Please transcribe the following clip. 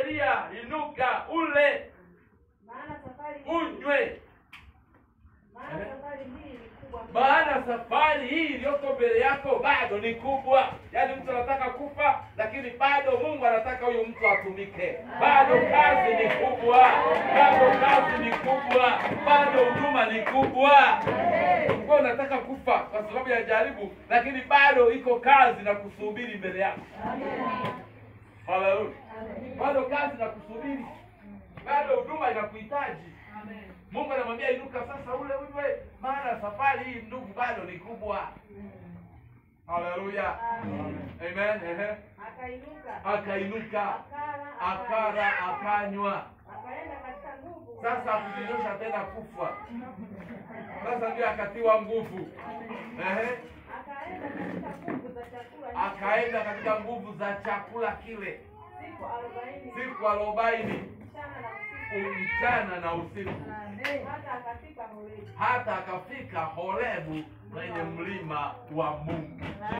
Elia, inuka ule Maana safari unywe, maana safari hii ni kubwa. maana safari hii iliyoko mbele yako bado ni kubwa. Yaani mtu anataka kufa, lakini bado Mungu anataka huyu mtu atumike. Bado kazi ni kubwa, bado kazi ni kubwa, bado huduma ni kubwa. Kwa unataka kufa kwa sababu ya jaribu, lakini bado iko kazi na kusubiri mbele yako. Haleluya! Bado kazi na kusubiri, bado huduma inakuhitaji. Mungu anamwambia inuka sasa, ule unywe, maana safari hii ndugu bado ni kubwa. Haleluya, amen. Ehe, Akainuka. akainuka Akala. akara akanywa. Akaenda katika nguvu. Sasa akujinyosha tena kufa, sasa ndio akatiwa nguvu. Ehe, Akaenda katika nguvu za chakula. akaenda katika nguvu za chakula kile Siku arobaini. siku arobaini Mchana na usiku. mchana na usiku, Hata akafika Horebu. hata akafika Horebu kwenye mlima wa Mungu.